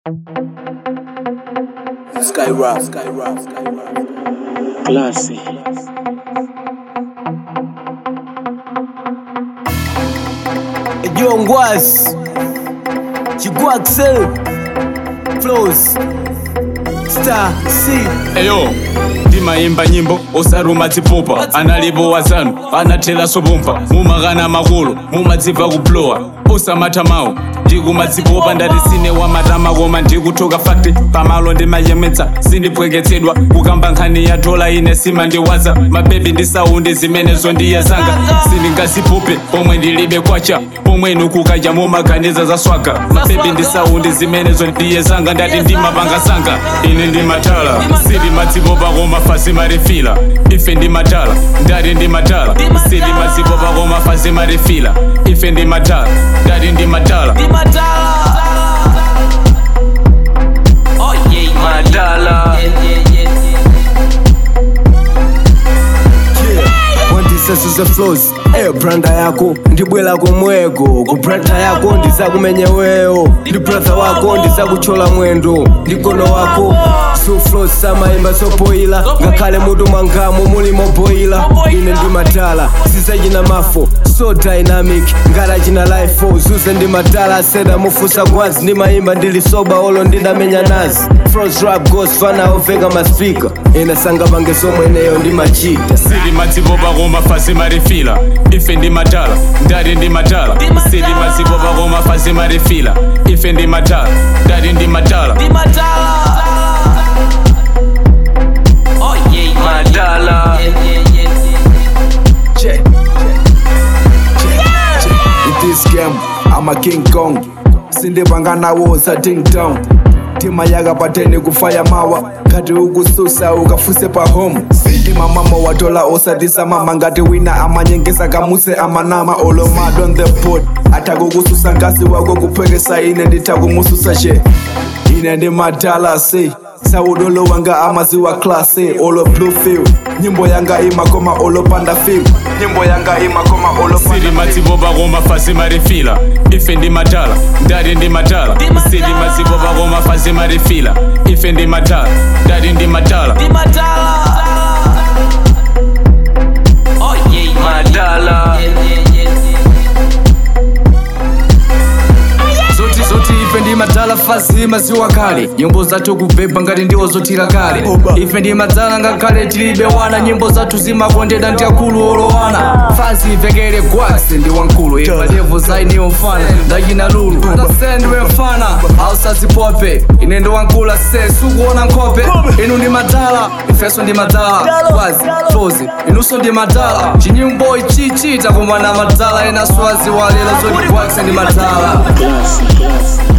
Sky Rock, Sky Rock, Sky Rock. Classy. Yo Ngwas Chigua Axel Flows Star C eyo ndimayimba nyimbo osaruma dzipupa analipo wazanu anathela sobumpa mumakana makulu mumadziva kuplowa osamatha mawu ndikumadzipopa ndati sine wamatama koma ndikuthoka fakti pamalo ndimayemedza sindipweketsedwa kukamba nkhani ya dola ine simandiwaza mabebi ndi saundi zimenezo ndiyezanga sindingazipupe pomwe ndilibe kwacha pomwenu kukaja mumaganiza za swaga mabebi ndi saundi zimenezo ndiyezanga ndati ndimapanga ine ndimatala sindimadzipopa koma fazi marefila ife ndimatala ndati ndimatala sindimadzipopa koma fazi marefila ife ndimatala ndati ndimatala Madala. wandisesuze flows eyo branda yako ndibwela komweko ku branda yako ndizakumenyeweyo ndi brother wako ndizakuchola mwendo ndi kono wako so flows samayimba zopoyila ngakhale mutu mwangamo mulimo boyila ine ndimatala sizachina mafo so dynamic ngati achina life zuze ndimatala aseda mufusa kwanzi ndimayimba ndili soba olo ndidamenya nazi frost rap ghost fana oveka maspika ine sangapange zomweneyo ndimachita sindimadzipopa koma fazi marefila ife ndimatala ndati ndimatala sindimadzipopa koma fazi marefila ife ndimatala ndati ndimatala Madala. Check. In this game, I'm a King Kong. Sindipanga nawo sa ding dong. Tima yaga pateni kufaya mawa ngati ukususa ukafuse pa home ndima mama watola osadisa mama ngati wina amanyengesa kamuse amanama olo mad on the pod atakukususa ngasi wako kuphekesa ine nditakumususa she ine ndimadala se saudolo wanga amaziwa klase olo bluefield nyimbo yanga imakoma olo panda film nyimbo yanga imakoma olo panda sindimadzipopa koma fazi marefila ife ndimatala ndati ndimatala sindimadzipopa koma fazi marefila ife ndimatala ndati ndimatala Madala. zoti zoti ife ndi madzala fazi maziwa kale nyimbo zathu kubhebha ngati ndiwo zotira kale ife ndi madzala ngakhale tilibe wana nyimbo zathu zimakondedwa ndi akulu olowana fazi ivekere gwasi ndi wankulu ifa levo zainiwo mfana ndachina lulu tasendiwe mfana ausazipope ine ndi wankulu ase sukuona nkhope inu ndi madzala ifenso ndi madzala gwazi flozi inunso ndi madzala chinyimbo ichichita koma na madzala ena swazi walela zoti gwasi ndi madzala Classy. Classy.